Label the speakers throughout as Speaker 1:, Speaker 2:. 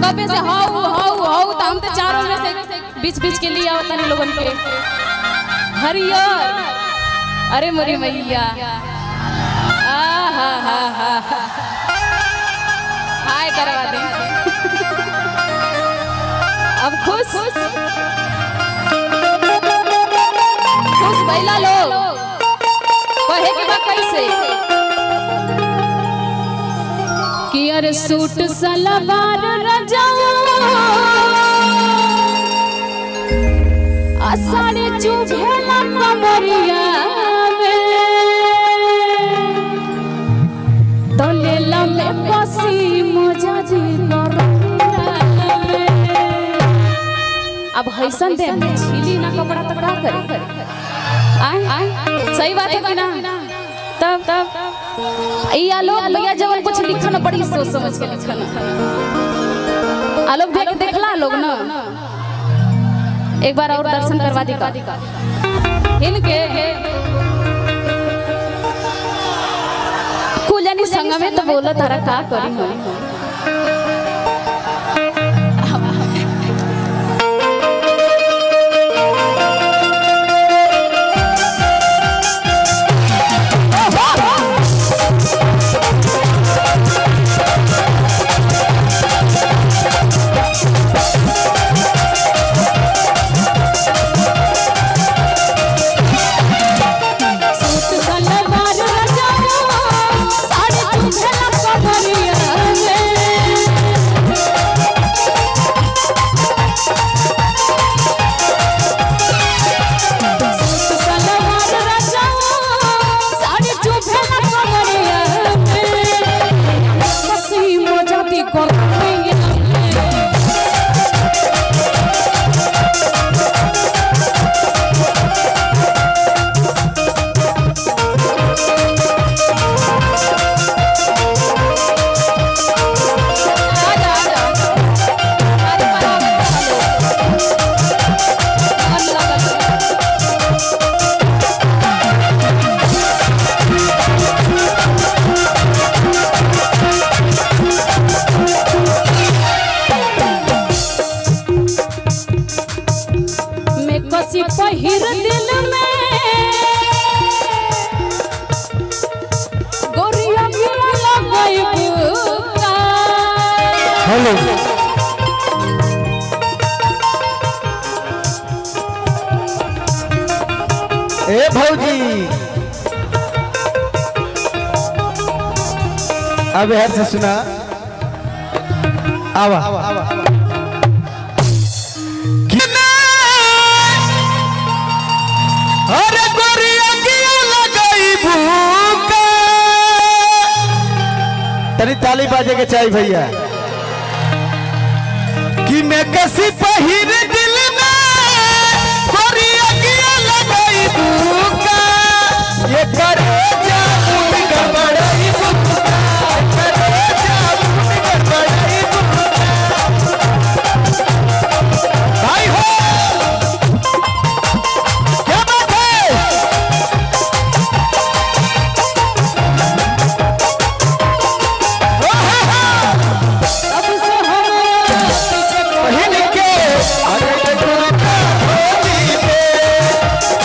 Speaker 1: कबे से हाउ हाउ हाउ त हम तो चारों में से बीच बीच के लिए आवत नहीं लोगन के हरियर अरे मोरी मैया आहा हा हा हा हाय करवा दे अब खुश खुश भैला लोग कहे के बा कैसे कि अरे सूट सलवार रजाऊ आ साड़ी चुभेला कमरिया में तो लेला में पसी मजा जी करैया में। अब हैसन दे में छीली ना कपड़ा तो का करे आय आय सही बात है कि ना तब तब ई आलोक भैया जवन कुछ लिखन बड़ी सोच समझ के लिखन आलोक भैया के देखला लोग ना एक बार और दर्शन करवा दी का इनके कुलनी संग में तो बोलो तारा का करी हम सूट सलवार रजाऊ साड़ी चुभेला कमरिया में सूट सलवार रजाऊ साड़ी चुभेला कमरिया में कसी मजाती करैया में आजा आजा अरे बराबर मैं कसी पहिर दिल में गोरिया गिरा लगई बुका
Speaker 2: हेलो ए भौजी अब यार से सुना आवा अरे गोरिया किया लगाई भूका तनी ताली बाजे के चाहिए भैया कि मैं कसी पहिर दिल में गोरिया किया लगाई भूका ये करे जामुन गड़बड़ाई भूका करे जामुन गड़बड़ाई भूका भाई हो क्या बात है
Speaker 1: अब से हम पीछे
Speaker 2: बहिन के अरे गुरका होली पे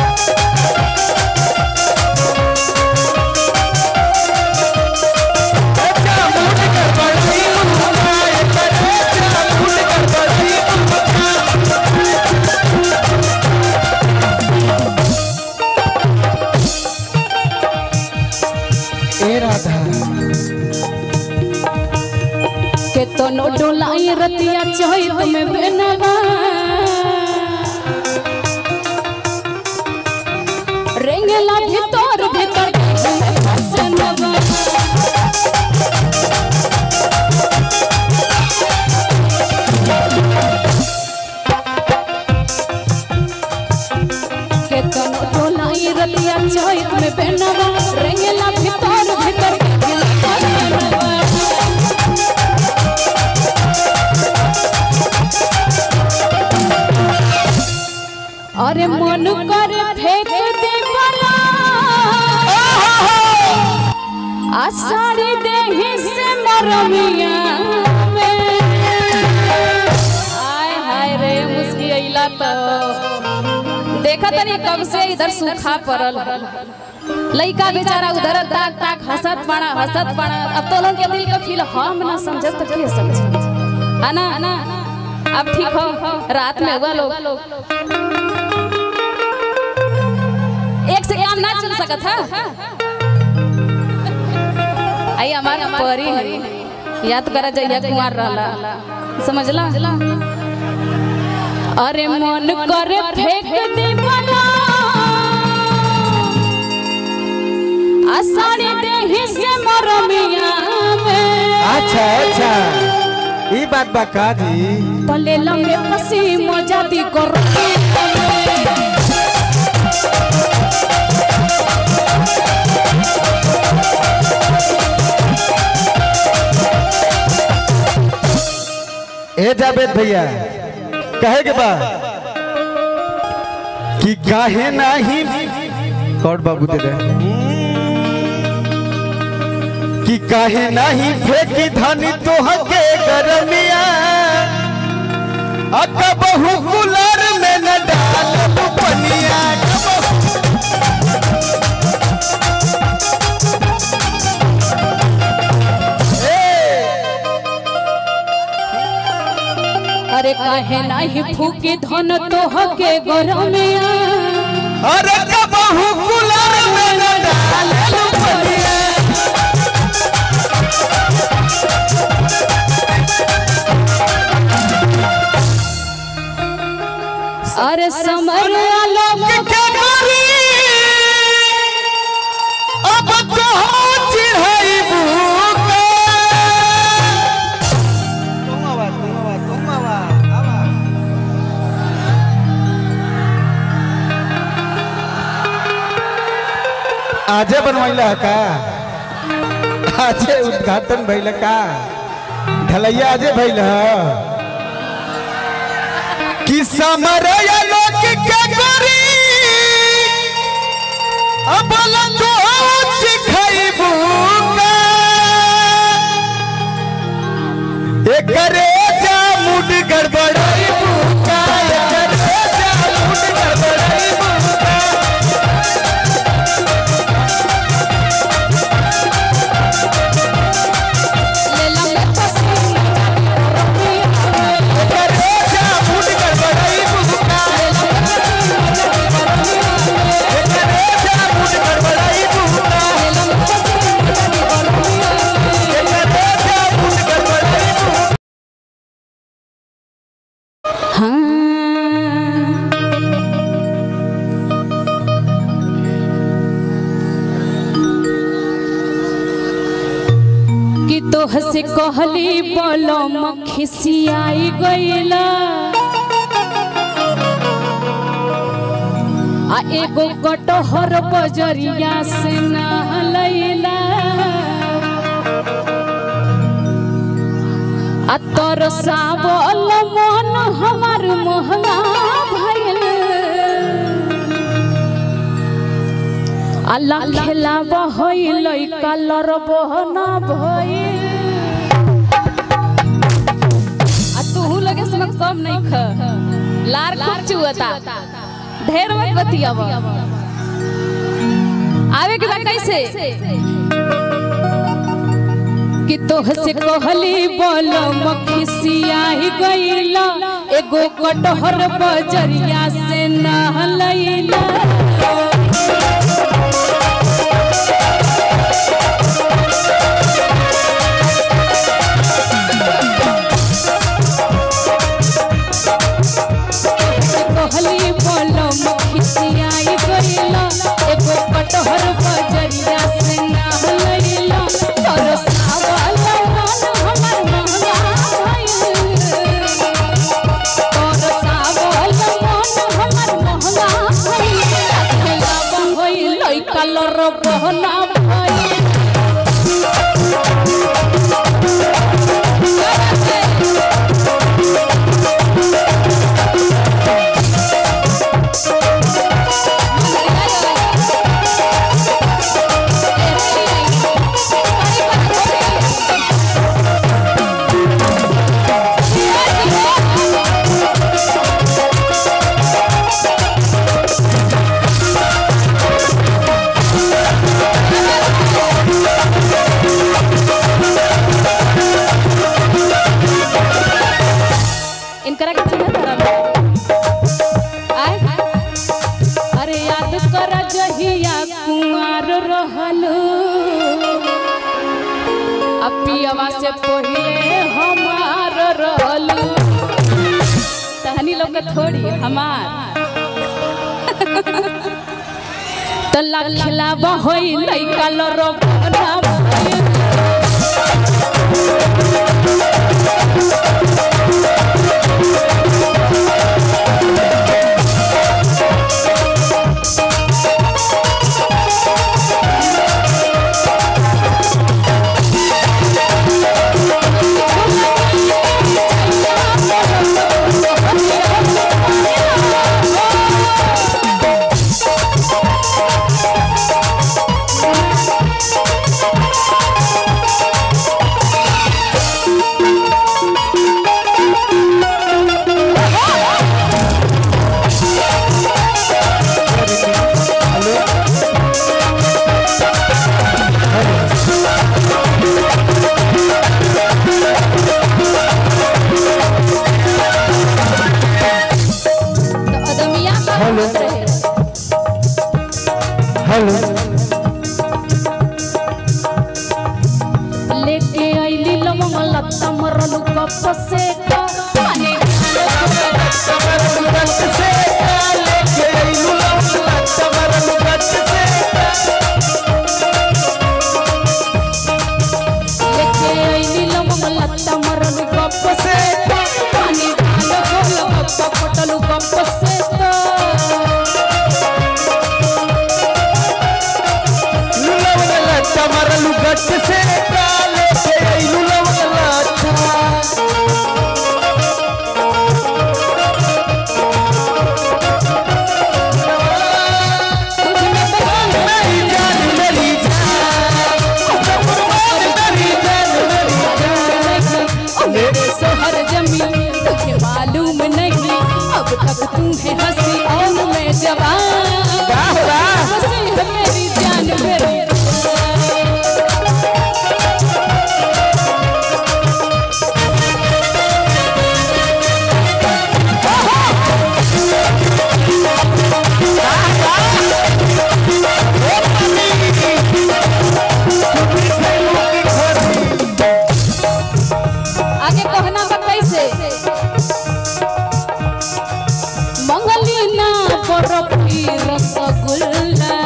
Speaker 2: अच्छा मुझ कर बड़ी मुस्काए करे अच्छा मुझ कर बड़ी मुस्काए ए राधा
Speaker 1: के तो नो डोलाई रतिया चहित में बेनवा रेंगेला भीतर भीतर हसनवा के तो नो डोलाई रतिया चहित में बेनवा रेंगेला भीतर भीतर हसनवा अरे मन करे फेंक दे बला आ साड़ी देही से मरमिया में देखा तनी कब से इधर सूखा पड़ल लइका बेचारा उधर ताक ताक हंसत बड़ा हंसत बड़ा अब तो लोग के दिल का फील हम ना समझत तो के समझे है ना अब ठीक हो रात में हुआ लोग एक से काम ना चल सकत है आई हमार परी है याद करा जइया कुमार रहला समझला अरे मन करे फेंक दे बना आसानी देहि से मरमिया में
Speaker 2: अच्छा अच्छा ई बात बा का जी
Speaker 1: तले लंबे कसी मजादी कर
Speaker 2: ए जावेद भैया कहे के बा कि काहे नाही कौन बाबू दे दे कि काहे नाही फेंकी धानी तोह के गरमिया अक बहु कुलर में न डाल पनिया
Speaker 1: अरे काहे नाही फूके धन तोह के गरमिया
Speaker 2: अरे क बहु कुलर में न डाल पनिया
Speaker 1: अरे समर आलम
Speaker 2: के करी अब तो चिढ़ाई बुका आजे बनवाइला का आजे उद्घाटन भइल का ढलैया आजे भइल कि समरया लोक के करी अब लतो सिखाइबू का एकरे जा मुड गड़बड़ाइबू का एकरे जा मुड गड़बड़ाइबू का
Speaker 1: ले लंबे कसी
Speaker 2: एकरे जा मुड गड़बड़ाइबू का एकरे जा मुड गड़बड़ाइबू का एकरे जा मुड गड़बड़ाइबू
Speaker 1: हाँ कि तोह से कहली बोलो मखिसियाई गईला आ एगो कटहर बजरिया से नहलैला आ तोर सावल मन हमार महंगा भइल अल्लाह खेला बहइल कलर बहना भइल आ तू लगे समय कम नहीं ख लार खूब चुअता ढेर मत बतियाव आवे के बाद कैसे कि तोह से कहली बोल मखिसिया ही गईला एगो कटहर बजरिया से नहलैला कहली बोल मखिसिया ही गईला एगो कटहर बजरिया से नहलैला तोर सावल मन हमर महंगा भइल तोर सावल मन हमर महंगा भइल लोग के थोड़ी हमार तो लखलावा होई लइका लो रोबना तो अदमिया का
Speaker 2: हेलो।
Speaker 1: रहे
Speaker 2: हेलो
Speaker 1: लेके आइली लवंग लत्ता मरलू कप से का पानी लेके आइली लवंग लत्ता मरलू कप से का पानी डालो गोल गप्पा पटलू कप से का
Speaker 2: मरलू गट से काले से आइलू लवंग
Speaker 1: तुझमें पसंद
Speaker 2: मेरी जान मेरी जान मेरी जान मेरी जान
Speaker 1: ओ मेरे सोहर जमी तुझे मालूम नहीं अब तक तू है हंसी और मैं जवान
Speaker 2: वाह वाह
Speaker 1: हंसी है मेरी जान मेरी आगे कहना बा कैसे मंगलीना बर्फी रसगुल्ला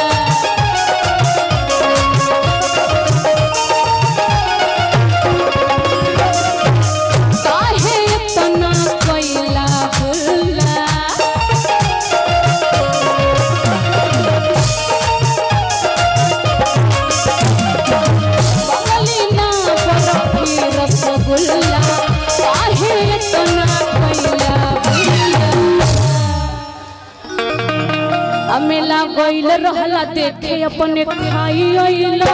Speaker 1: काहे इतना कोइला हुल्ला बंगलीना बर्फी रसगुल्ला काहे इतना कोइला हुल्ला अमेला गइल रहला देखे अपने खाई अइला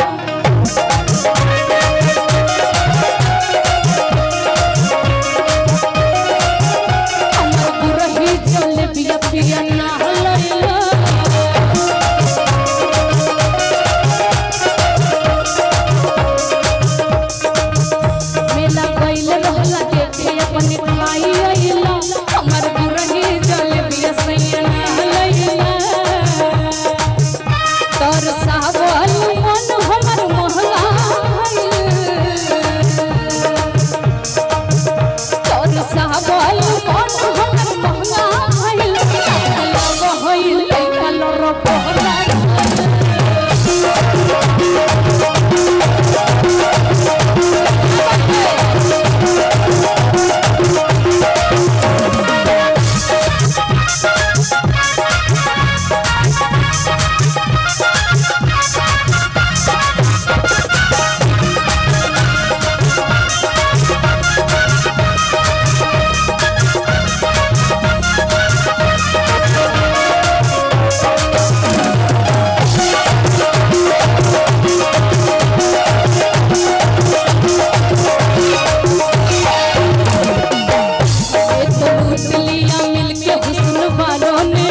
Speaker 1: हमर गुरही चले बिया पिया ना हलैला मेला गइल रहला देखे अपने खाई अइला हमर गुरही चले बिया सैया ना हलैला तोर सावल मन हमर मोहला तोर सावल मन हमर मोहला भइल लग होइल कलर पहरा एक लूट लिया मिलके हुस्न वालों ने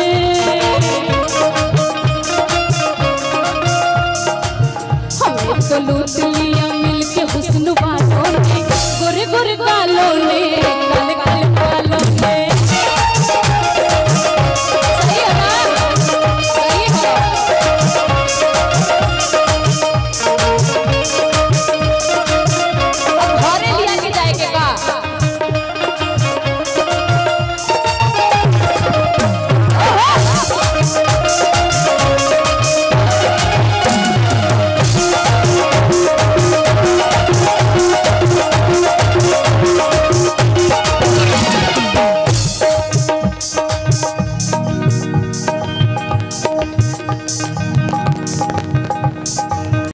Speaker 1: हमें तो लूट लिया मिलके हुस्न वालों ने गोरे गोरे गालों ने